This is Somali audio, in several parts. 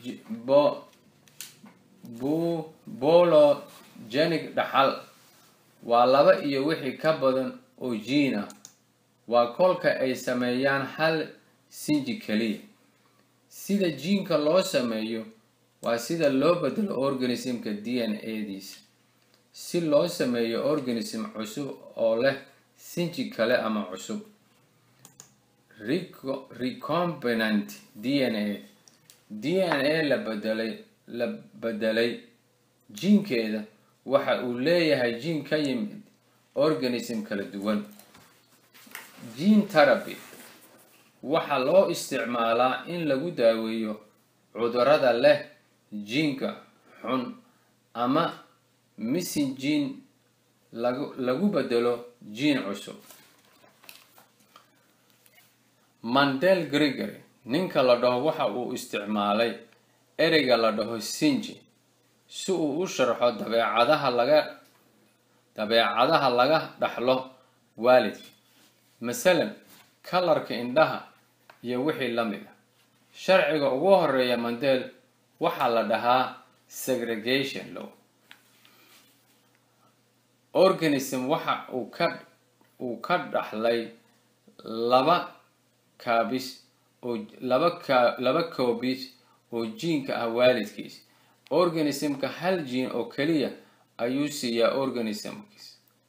bologenic dhaxal waa laba iyo wixii ka badan oo jiin ah waa kolka ay sameeyaan hal sinji keliya sida jiinka loo sameeyo waa sida loo bedelo organismka d n a diisa si loo sameeyo organism cusub oo leh sinji kale ama cusub recombinant d n a d n a la bedelay la bedelay jiinkeeda waxa uu leeyahay jiin ka yimid organism kala duwan gene therapy waxaa loo isticmaalaa in lagu daaweeyo cudurada leh jiinka xun ama missing gene lagu lagu bedelo jiin cusub mandel gregory ninka la dhaho waxa uu isticmaalay ereyga la dhaho sinji si uu u sharxo dabeecadaha laga dabeecadaha laga dhaxlo waalidka masalan kalarka indhaha iyo wixii la mid a sharciga ugu horeeya mandel waxaa la dhahaa segregation law organism waxa uu ka uu ka dhaxlay laba kaabis oo laba ka laba koobis oo jiinka ah waalidkiis organismka hal jiin oo keliya ayuu siiyaa organismkiis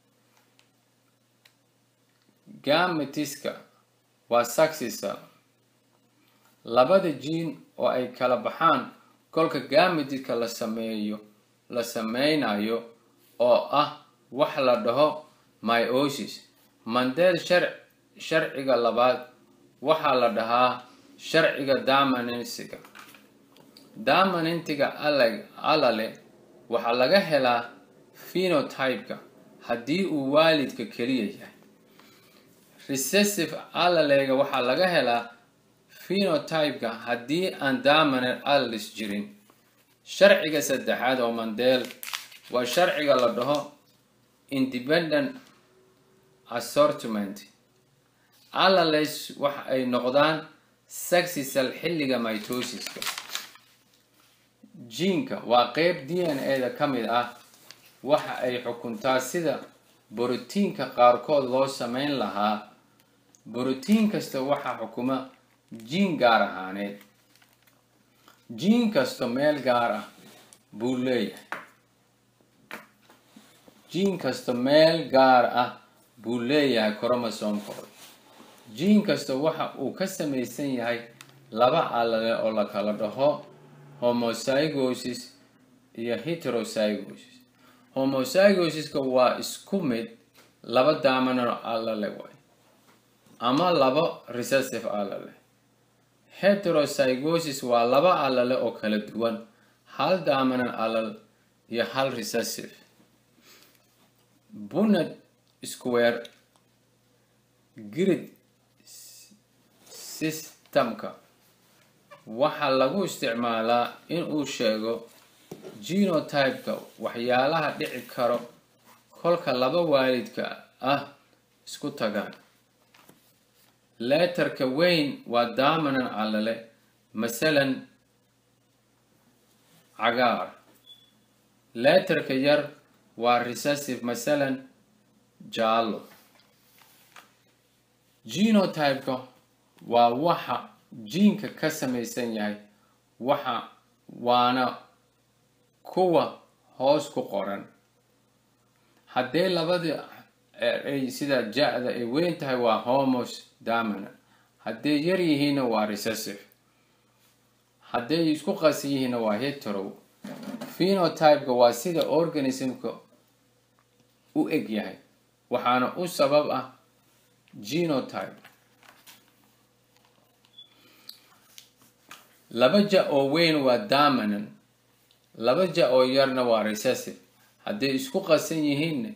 gametiska waa saxisa labada jiin oo ay kala baxaan kolka gametiska la sameeyo la sameynayo oo ah wax la dhaho myosis mandel shar sharciga labaad waxaa la dhahaa sharciga damanensiga damanentiga alale waxaa laga helaa phenotypeka haddii uu waalidka keliya yahay recessive alalega waxaa laga helaa phenotypeka haddii aan damanent alalis jirin sharciga saddexaad oo mandel waa sharciga la dhaho independent assortment alales waxa ay noqdaan saxisal xilliga mitosiska jiinka waa qeyb d n a da ka mid ah waxa ay xukuntaa sida borotiinka qaarkood loo sameyn lahaa borotiin kasta waxaa xukuma jiin gaar ahaaneed jiin kasto meel gaar ah buu leeyahay jiin kasto meel gaar ah buu leeyahay cromosomkooda jiin kasta waxa uu ka samaysan yahay laba alale oo la kala dhaho homozygosis iyo heterozygosis homozygosiska waa isku mid laba daamano alale way ama laba recessive alale heterozygosis waa laba alale oo kala duwan hal daamanan alal iyo hal recessive bunad square grid systemka waxaa lagu isticmaalaa in uu sheego genotypeka waxyaalaha dhici karo kolka laba waalidka ah isku tagaan leetarka weyn waa daamanan alale masalan cagaar leetarka yar waa recessive masalan jaallo genotypeka waa waxa jiinka ka samaysan yahay waxa waana kuwa hoos ku qoran haddee labada ay sida ja-da ay weyn tahay waa homos damanant hadday yar yihiinna waa recessive hadday isku qasan yihiinna waa hetero phenotypeka waa sida organismka u eg yahay waxaana u sabab ah genotype laba ja oo weyn waa damanant laba ja oo yarna waa recessive hadday isku qasan yihiinna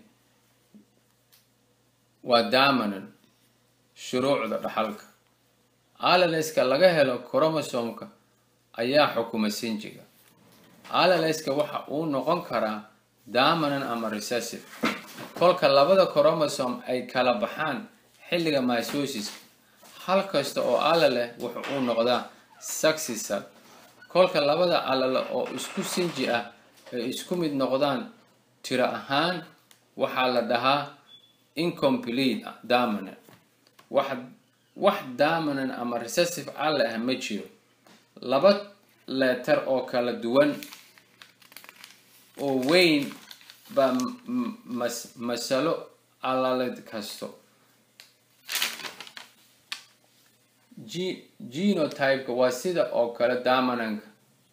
waa damanant shuruucda dhaxalka alaleska laga helo cromosomka ayaa xukuma sinjiga alaleska waxa uu noqon karaa damanant ama recessive kolka labada chromosome ay kala baxaan xilliga mysosiska hal kasta oo alale wuxa uu noqdaa successor kolka labada alale oo isku sinji ah ay isku mid noqdaan tiro ahaan waxaa la dhahaa incomplete dominant wax wax dominant ama recessive alle ah ma jiro laba leetar oo kala duwan oo weyn baa mas masalo alale kasto genotypeka waa sida oo kale dominanka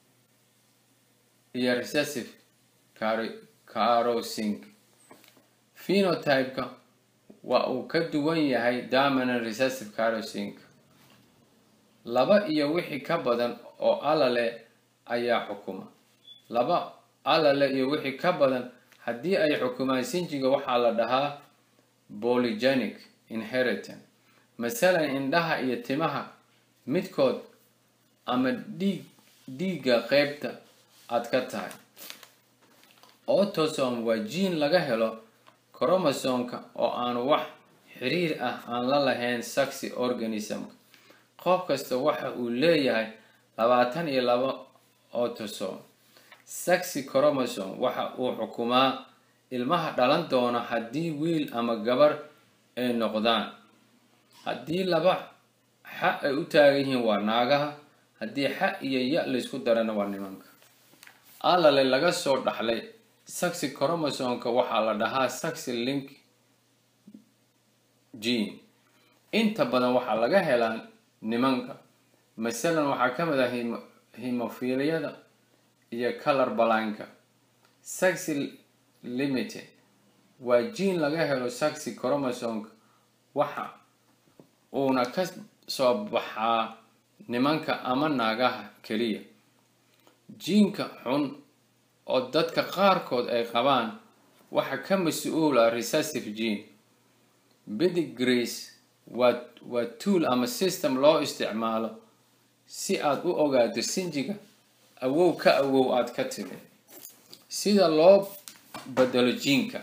iyo recessive carosink phenotypeka waa uu ka duwan yahay dominant recessive carosink laba iyo wixii ka badan oo alale ayaa xukuma laba alale iyo wixii ka badan haddii ay xukumaan sinjiga waxaa la dhahaa polygenic inheritance masalan indhaha iyo timaha midkood ama dhiig dhiigga qeybta aad ka tahay autosome waa jiin laga helo cromosomka oo aan wax xiriir ah aan la lahayn saxi organismka qof kasta waxa uu leeyahay labaatan iyo laba autosome saxi chromosome waxa uu xukumaa ilmaha dhalan doona haddii wiil ama gabar ay noqdaan haddii laba xa ay u taagan yihiin waa naagaha haddii xa iyo ya laysku darana waa nimanka alale laga soo dhaxlay saxi chromosomka waxaa la dhahaa saxi link gene inta badan waxaa laga helaa nimanka masalan waxaa ka mid ah hemofiliyada iyo color balanka saxi limited waa gene laga helo saxi chromosomka waxa uuna ka soo baxaa nimanka ama naagaha keliya jiinka xun oo dadka qaarkood ay qabaan waxa ka mas-uula recessive gene bidigrees waa waa tool ama system loo isticmaalo si aad u ogaato sinjiga awow ka awow aad ka timi sida loo bedelo jiinka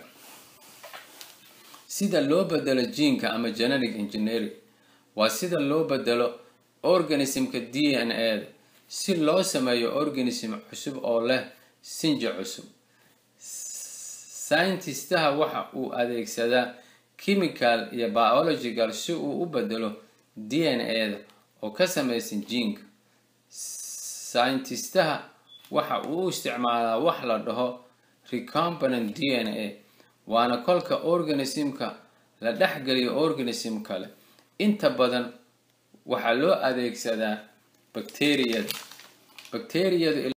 sida loo bedelo jiinka ama genetic engineering waa sida loo bedelo organismka d n a da si loo sameeyo organism cusub oo leh sinji cusub scientistaha waxa uu adeegsadaa chemical iyo biological si uu u bedelo d n a da oo ka samaysan jiinka scientistaha waxa uu u isticmaalaa wax la dhaho recombinant d n a waana kolka organismka la dhexgeliyo organism kale inta badan waxaa loo adeegsadaa bacteriyada bacteriyadu